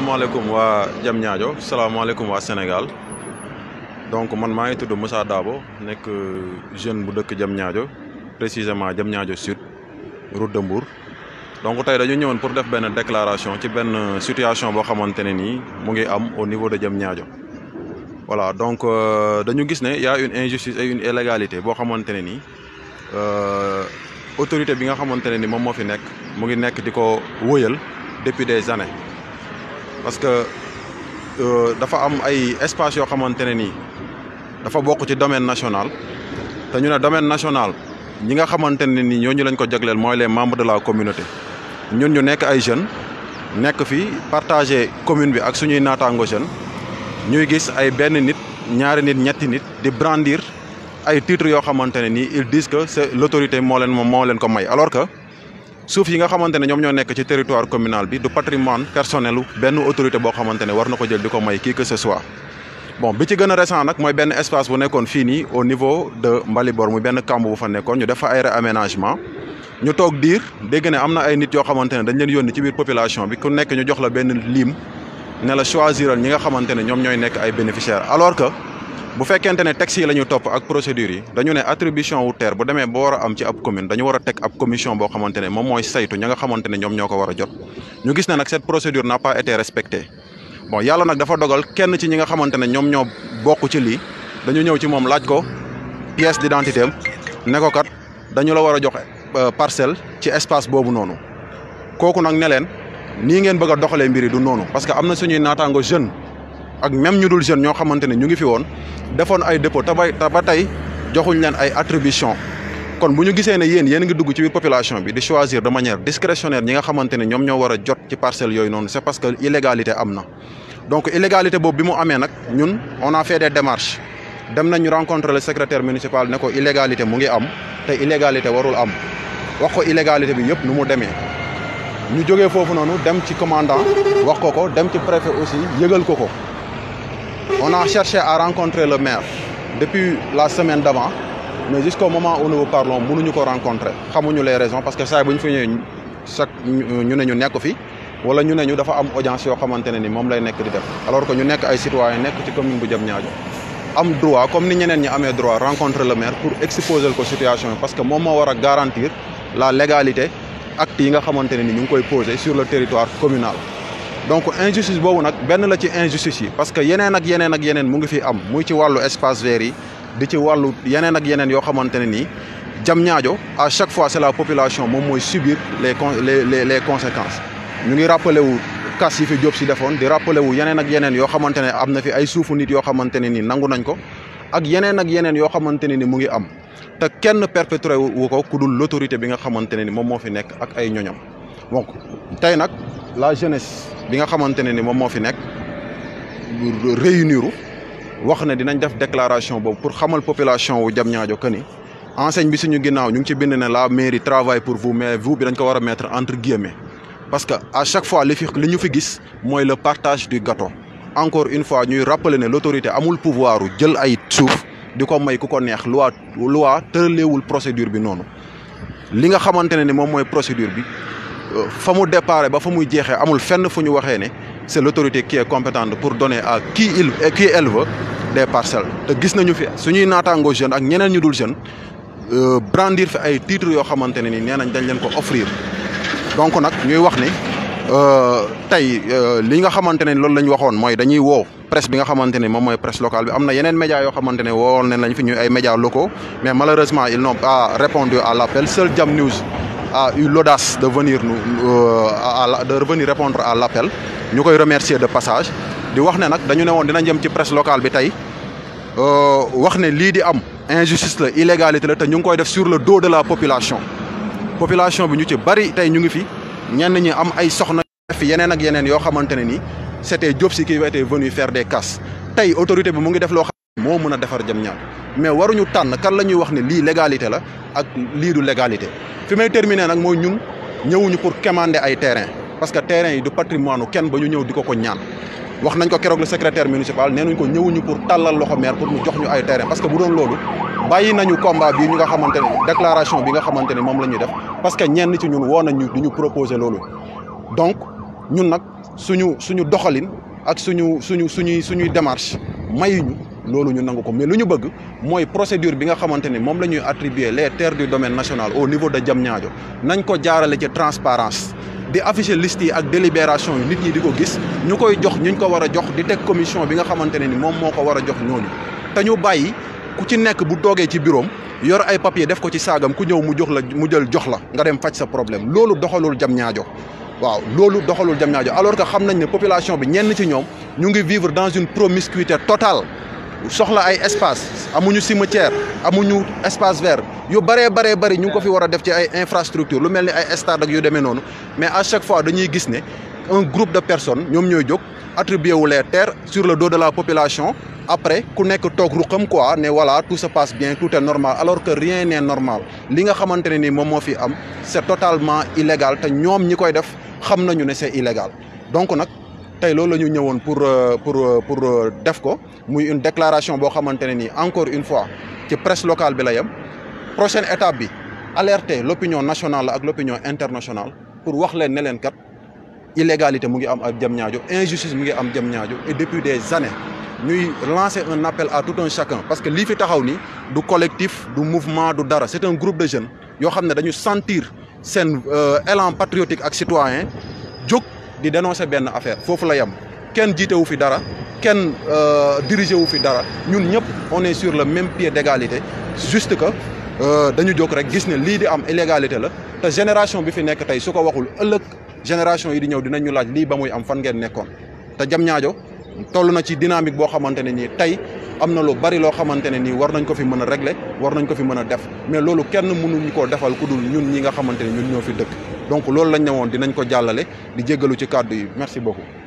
salaamaaleykum waa Diamniadio salaamaaleykum waa Sénégal donc man maa ngi tudd Moussa Dabo nekk jeune bu dëkk Diamniadio précisément Diamniadio Sud route de Mbour donc tey dañu ñëwoon pour def benn déclaration ci benn situation boo xamante ne nii mu ngi am au niveau de Diamniadio voilà donc dañu gis ne y a une injustice et une illégalité boo xamante ne nii autorité bi nga xamante ne ni moom moo fi nekk mu ngi nekk di ko wëyal depuis des années parce que dafa am ay espace yoo xamante ne nii dafa bokk ci domaine national te ñu ne domaine national ñi nga xamante ne nii ñooñu lañ ko jagleel mooy les membres de la communauté ñun ñu nekk ay jeunes nekk fi partager commune bi ak suñuy naataango jeunes ñuy gis ay benn nit ñaari nit ñetti nit di brandir ay titres yoo xamante ne nii ils disent que c'est l'autorité moo leen moom moo leen ko may alors que suuf yi nga xamante ne ñoom ñoo nekk ci territoire communal bi du patrimoine personnel benn autorité boo xamante ne war na ko jël di ko may kii que ce soit bon bi ci gën a récent nag mooy benn espace bu nekkoon fii nii au niveau de Mbalibor muy benn kamb bu fa nekkoon ñu def fa ay réaménagement ñu toog diir dégg ne am na ay nit yoo xamante ne dañ leen yónni ci biir population bi ku nekk ñu jox la benn lim ne la choisiral ñi nga xamante ne ñoom ñooy nekk ay bénéficiaires alors que bu fekkente ne textes yi la ñu topp ak procédures yi dañu ne attribution wu terre bu demee ba war a am ci ab commune dañu war a teg ab commission boo xamante ne moom mooy saytu ña nga xamante ne ñoom ñoo ko war a jot ñu gis ne nag cette procédure n'a pas été respectée bon yàlla nag dafa dogal kenn ci ñi nga xamante ne ñoom ñoo bokk ci lii dañu ñëw ci moom laaj ko pièce d'identité am ne ko kat dañu la war a jox parcelle ci espace boobu noonu kooku nag ne leen nii ngeen bëgg a doxalee mbir yi du noonu parce que am na suñuy naataango jeune ak même ñu dul jeune ñoo xamante ne ñu ngi fi woon defoon ay dépôt te ba te ba tey joxuñ leen ay attribution kon bu ñu gisee ne yéen yéen ngi dugg ci biir population bi di choisir de manière discrétionnaire ñi nga xamante ne ñoom ñoo war a jot ci parcelles yooyu noonu c'est parce que illégalité am na. donc illégalité boobu bi mu amee nag ñun on a fait des démarches dem nañu rencontrer le secrétaire municipal ne ko illégalité mu ngi am te illégalité warul am wax ko illégalité bi yëpp nu mu demee. ñu jógee foofu noonu dem ci commandant wax ko ko dem ci préfet aussi yëgal ko ko. on a cherché à rencontrer le maire depuis la semaine d'avant mais jusqu'au moment où nous parlons mënuñu ko rencontrer xamuñu les raisons parce que saa bu ñu fi ñëwee chaque ñu ne ñu nekk fi wala ñu ne ñu dafa am audience yoo xamante ne ni moom lay nekk di def alors que ñu nekk ay citoyens nekk ci commune bu Diamniadio am droit comme ni ñeneen ñi amee droit rencontrer le maire pour exposer ko situation parce que moom moo war a garantir la légalité actes yi nga xamante ne ni ñu ngi koy poser sur le territoire communal. donc injustice boobu nag benn la ci injustice yi parce que yeneen ak yeneen ak yeneen mu ngi fi am muy ci wàllu espace vert yi di ci wàllu yeneen ak yeneen yoo xamante ne nii Diamniadio à chaque fois c'est la population moom mooy subir les les les les conséquences. ñu ngi rappelé wu kas yi fi Diop si defoon di rappelé wu yeneen ak yeneen yoo xamante ne am na fi ay suufu nit yoo xamante ne ni nangu nañ ko ak yeneen ak yeneen yoo xamante ne ni mu ngi am te kenn perpétré wu ko ku dul l'autorité bi nga xamante ne ni moom moo fi nekk ak ay ñoñam donc tey nag la jeunesse. bi nga xamante ne ni moom moo fi nekk réunir wax ne dinañ def déclaration boobu pour xamal population wu Diamniadio que ni enseigne bi suñu ginnaaw ñu ngi ci bind ne la mairie travaille pour vous mais vous bi dañ ko war a mettre entre guillemets parce que à chaque fois li fi li ñu fi gis mooy le partage du gâteau encore une fois ñuy rappeler ne l'autorité amul pouvoir jël ay suuf di ko may ku ko neex loi loi tëraleewul procédure bi noonu li nga xamante ne ni moom mooy procédure bi fa mu départ ba fa muy jeexee amul fenn fu ñu waxee ne c'est l'autorité qui est compétente pour donner à qui il qui elle veut des parcelles te gis nañu fi suñuy naataangoo jeune ak ñeneen ñu dul jeune brandir fi ay titres yoo xamante ne ni nee nañ dañ leen ko offrir donc nag ñuy wax ni tey li nga xamante ne loolu la ñu waxoon mooy dañuy woo presse bi nga xamante ne moom mooy presse locale bi am na yeneen médias yoo xamante ne woowoon nañ lañ fi ñuy ay médias locaux mais malheureusement ils n'ont pas répondu à l'appel seul Jam News a eu l'audace de venir nous à de revenir répondre à l'appel ñu koy remercier de passage di wax ne nag dañu ne woon dina jëm ci presse locale bi tey wax ne lii di am injustice la illégalité la te ñu ngi koy def sur le dos de la population population bi ñu ci bari tey ñu ngi fi ñenn ñi am ay soxna fi yeneen ak yeneen yoo xamante ne ni c'était Diop Sy qui était venu faire des casses tey autorité bi mu ngi def loo xam moo mën a defar Diamniadio mais waruñu tànn kan la ñuy wax ne lii légalité la ak lii du légalité fi may terminer nag mooy ñun ñëwuñu pour quémander ay terrain parce que terrain yi du patrimoine kenn ba ñu ñëw di ko ko ñaan wax nañ ko keroog le secrétaire municipal nee nañ ko ñëwuñu pour tàllal loxo maire pour mu jox ñu ay terrain parce que bu doon loolu bàyyi nañu combat bii ñu nga xamante ne déclaration bi nga xamante ne moom la ñuy def parce que ñenn ci ñun woo nañ ñu di ñu proposer loolu donc ñun nag suñu suñu doxalin ak suñu suñu suñuy suñuy démarche mayuñu loolu ñu nangu ko mais lu ñu bëgg mooy procédure bi nga xamante ni moom la ñuy attribuer les terres du domaine national au niveau de Diamniadio nañ ko jaarale ci transparence di afficher liste yi ak délibération yi nit ñi di ko gis ñu koy jox ñu ko war a jox di teg commission bi nga xamante ne ni moom moo ko war a jox ñooñu te ñu bàyyi ku ci nekk bu toogee ci bureau yor ay papier def ko ci saagam ku ñëw mu jox la mu jël jox la nga dem faj sa problème loolu doxalul Diamniadio waaw loolu doxalul Diamniadio alors que xam nañ ne population bi ñenn ci ñoom ñu ngi vivre dans une promiscuité totale soxla ay espace amuñu cimetière amuñu espace vert yu bëree bëree bëri ñu ngi ko fi war a def ci ay infrastructure lu mel ni ay stade ak yu demee noonu mais à chaque fois dañuy gis ne un groupe de personnes ñoom ñooy jóg attribué wu les terres sur le dos de la population après ku nekk toog ruqam quoi ne voilà tout se passe bien tout est normal alors que rien n'est normal li nga xamante ne ni moom moo fi am c'est totalement illégal te ñoom ñi koy def xam nañu ne c'est illégal donc nag tey loolu la ñu ñëwoon pour pour pour def ko muy une déclaration boo xamante ne nii encore une fois ci presse locale bi la yem prochaine étape bi alerter l'opinion nationale ak l'opinion internationale pour wax leen ne leen kat illégalité mu ngi am ak Diamniadio injustice mu ngi am Diamniadio et depuis des années ñuy lancer un appel à tout un chacun parce que lii fi taxaw ni du collectif du mouvement du dara c'est un groupe de jeunes yoo xam ne dañu sentir seen élan patriotique ak citoyen jóg di dénoncer benn affaire foofu la yem kenn jiite wu fi dara kenn dirigé wu fi dara ñun ñëpp on est sur le même pied d'égalité juste que dañu jóg rek gis ne lii di am illégalité la te génération bi fi nekk tey su ko waxul ëllëg génération yi di ñëw dinañu laaj lii ba muy am fan ngeen nekkoon te Diamniadio toll na ci dynamique boo xamante ne nii tey am na lu bari loo xamante ne nii war nañ ko fi mën a régler war nañ ko fi mën a def mais loolu kenn mënuñu koo defal ku dul ñun ñi nga xamante ne ñun ñoo fi dëkk donc loolu lañ ne woon dinañ ko jàllale di jéggalu ci kàddu yi merci beaucoup